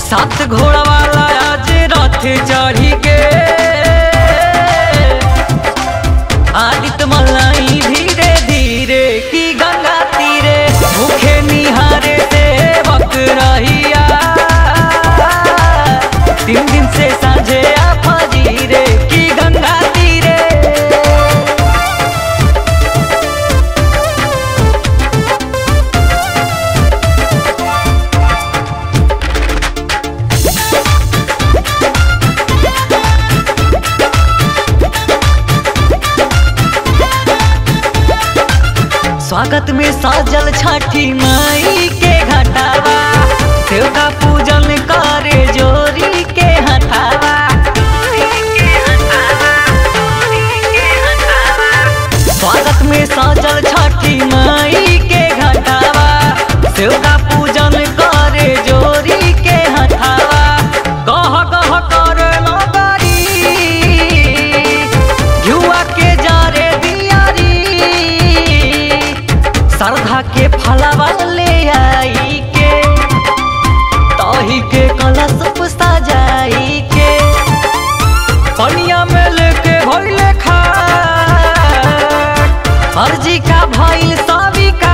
सात घोड़ा वाला आज रथ चढ़ी के आदित्य मलाई धीरे धीरे की गंगा तीरे भूखे निहारे सेवक रहिया तीन दिन से साझे आ फजीरे की गंगा तीरे स्वागत में सजल छठी माई के घटावा देवता पूजन करे जोरी के हटावा स्वागत में सजल छठी माई के घटावा देवता पूजन करे जोरी के हटावा कह कह करे नगरी युवा के जारे दियारी श्रद्धा के फलवा ले आई के तही के कलश सजाई के पनिया में लेके भइले खा अर्जी का भइल सविकार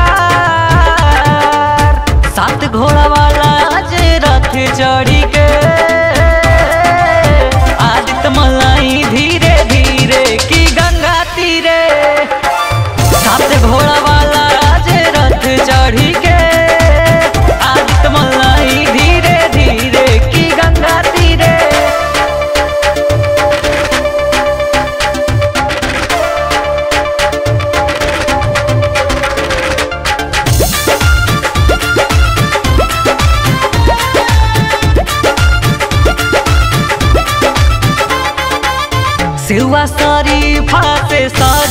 सात घोड़ा वाला आज रथ चढ़ी के आदित्य मलाई धीरे धीरे की गंगा तीरे सात घोड़ा वाला आज रथ चढ़ी के आदित्य मलाई धीरे धीरे की गंगा तीरे सिवा शरीफा से सर